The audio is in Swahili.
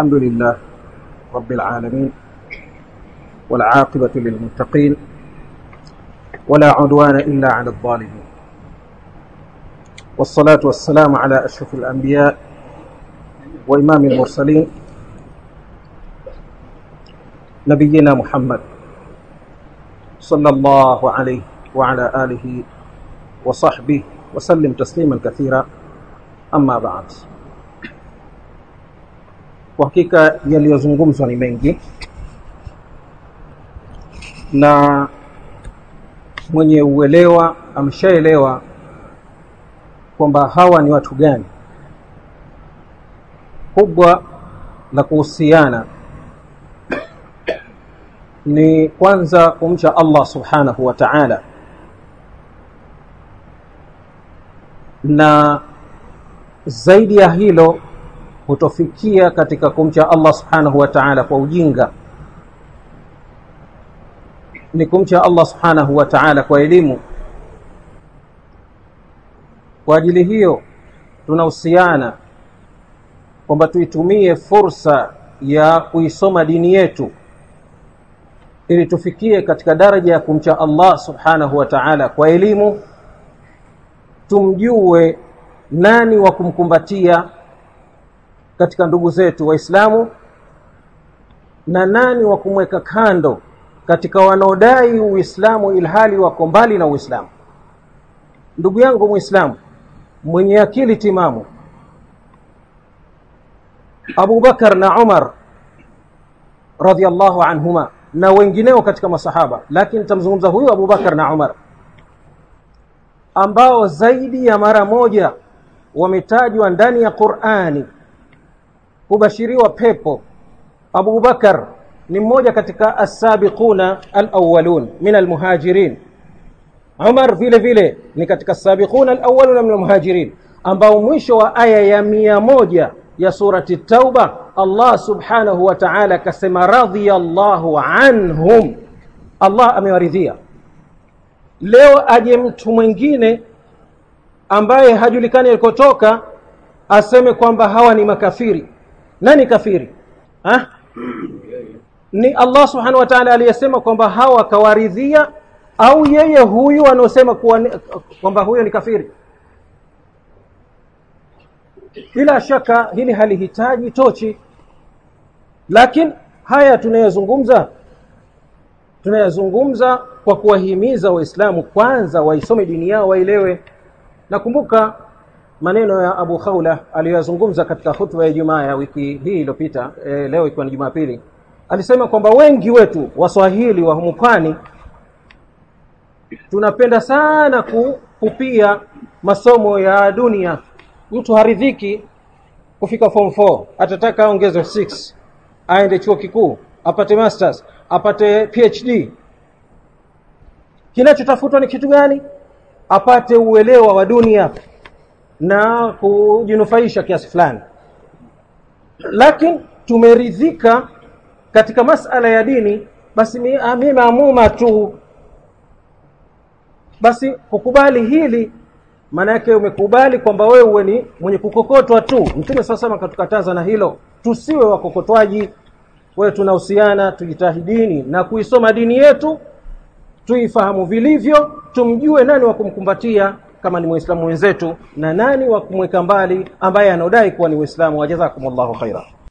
الحمد لله رب العالمين والعاقبة للمتقين ولا عدوان إلا على الظالمين والصلاة والسلام على أشرف الأنبياء وإمام المرسلين نبينا محمد صلى الله عليه وعلى آله وصحبه وسلم تسليما كثيرا أما بعد kwa hakika yaliyozungumzwa ni mengi na mwenye uelewa ameshaelewa kwamba hawa ni watu gani kubwa la kuhusiana ni kwanza kumcha Allah subhanahu wa ta'ala na zaidi ya hilo hutofikia katika kumcha Allah subhanahu wa ta'ala kwa ujinga ni kumcha Allah subhanahu wa ta'ala kwa elimu kwa ajili hiyo tunahusiana kwamba tuitumie fursa ya kuisoma dini yetu ili tufikie katika daraja ya kumcha Allah subhanahu wa ta'ala kwa elimu tumjue nani wa kumkumbatia katika ndugu zetu waislamu na nani wa kumweka kando katika wanaodai uislamu ilhali wako mbali na uislamu ndugu yangu muislamu mwenye akili timamu Abu Bakar na Umar radhiallahu anhuma na wengineo katika masahaba lakini tamzungumza huyu Abu Bakar na Umar ambao zaidi ya mara moja wametajwa ndani ya Qur'ani kubashiriwa pepo Abu Bakar ni mmoja katika as-sabiquna al-awwalun min al-muhajirin Umar vile vile ni katika as-sabiquna al-awwalun min al-muhajirin ambao mwisho wa aya ya mia moja ya surati Tauba Allah subhanahu wa ta'ala kasema radhiyallahu anhum Allah amewaridhia leo aje mtu mwingine ambaye hajulikani alikotoka aseme kwamba hawa ni makafiri nani kafiri ha? ni Allah subhanahu wa ta'ala aliyesema kwamba hawa kawaridhia au yeye huyu anaosema kwamba huyo ni kafiri bila shaka hili halihitaji tochi lakini haya tunayozungumza tunayazungumza kwa kuwahimiza waislamu kwanza waisome dini yao waelewe nakumbuka maneno ya Abu Khawla aliyozungumza katika hutuba ya Ijumaa ya wiki hii iliyopita e, leo ikiwa ni Jumapili alisema kwamba wengi wetu waswahili wa humu pwani tunapenda sana kupupia masomo ya dunia mtu haridhiki kufika form 4 atataka aongezwe 6 aende chuo kikuu apate masters apate PhD kinachotafutwa ni kitu gani apate uelewa wa dunia na kujinufaisha kiasi fulani lakini tumeridhika katika masala ya dini basi mimi maamuma tu basi kukubali hili maana yake umekubali kwamba wewe uwe ni mwenye kukokotwa tu mtume sasa akatukataza na hilo tusiwe wakokotwaji wewe tunahusiana tujitahidini na kuisoma dini yetu tuifahamu vilivyo tumjue nani wa kumkumbatia kama ni muislamu wenzetu na nani wa kumweka mbali ambaye anaodai kuwa ni uislamu wajazakumullahu khaira